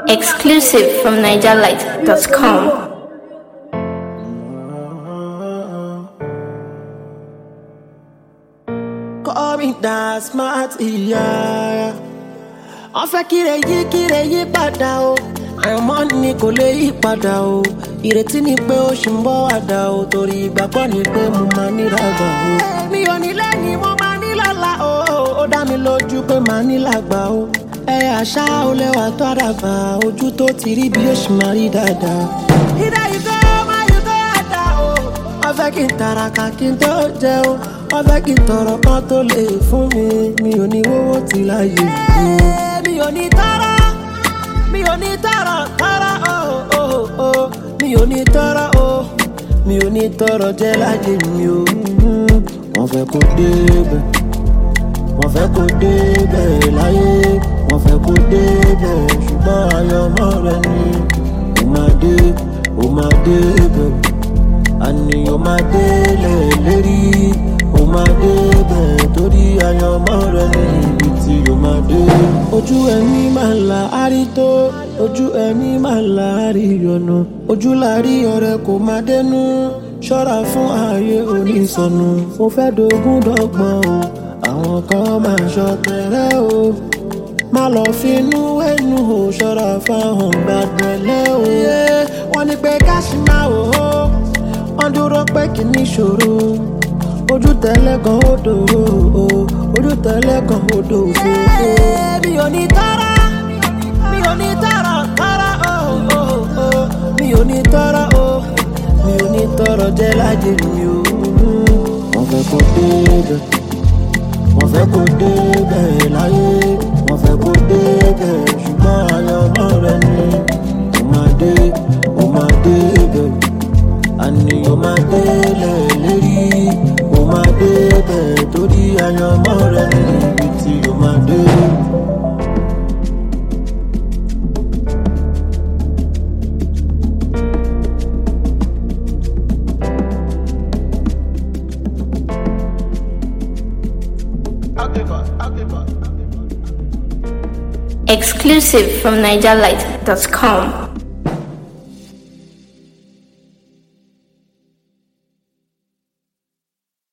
Exclusive from NigerLight.com. Call me that smart ìyá. Wọ́n fẹ́ kíre yí kíre yí padà o. Àìmọ́ ni kò lè yí padà o. Ìrètí ni pé ó ṣì ń bọ̀ wá dà o. Torí ìgbàgbọ́ ni pé mo máa ní lágbà o. Mi ò ní lẹ́yìn mo máa ní lọ́la o. Ó dá mi lójú pé màá ní lágbà o. Ẹ àṣà ó lẹ́wà tó àdàbà. Ojú tó ti rí bí ó ṣì máa rí dáadáa. Ìdá ìgò máa yí tó àdá o. Wọ́n fẹ́ kí n tàràkà kí n tó jẹun. Wọ́n fẹ́ kí n tọrọ kan tó lè fún mi. Mi ò ní wówó ti láyé mi. Mi ò ní tọrọ, mi ò ní tọrọ, tọrọ o, o, o. Mi ò ní tọrọ o, mi ò ní tọrọ jẹ láyé mi o. Wọ́n fẹ́ kó débẹ̀, wọ́n fẹ́ kó débẹ̀ láyé. Wọ́n fẹ́ kó débẹ̀ ṣùgbọ́n àyànmọ́ rẹ ni. Ó máa dé, ó máa débẹ̀ àní o máa délẹ̀ lérí o máa débẹ̀ torí àyànmọ́ rẹ ní ibi tí o máa dé. ojú ẹni máa là á rí tó ojú ẹni máa là á rí yọnu ojú la rí ọ̀rẹ́ kò máa dénú ṣọ́ra fún ààyè onísọnù mo fẹ́ dogun dọ́gbọ́n o àwọn kan máa ṣọ tẹ̀rẹ́ o má lọ finú ẹnu o ṣọ́ra fáwọn gbàgbẹ́lẹ́ o. wọ́n ní pé káṣí máa wò ó wọ́n dúró pé kì í níṣòro ojú tẹ́lẹ̀ kan ó dòwó o ojú tẹ́lẹ̀ kan ó dòwó. mi ò ní tọ́ra mi ò ní tọ́ra tọ́ra o o o mi ò ní tọ́ra o mi ò ní tọ́rọ jẹ́ láyé mi o. wọ́n fẹ́ kó débẹ̀ wọ́n fẹ́ kó débẹ̀ láyé wọ́n fẹ́ kó débẹ̀ ṣùgbọ́n àyànmọ́ rẹ ni ó máa dé ó máa débẹ̀ àní o máa délẹ̀ lérí o máa débẹ̀ torí àyànmọ́ rẹ ní ibi tí o máa dé. Exclusive from NigerLight.com.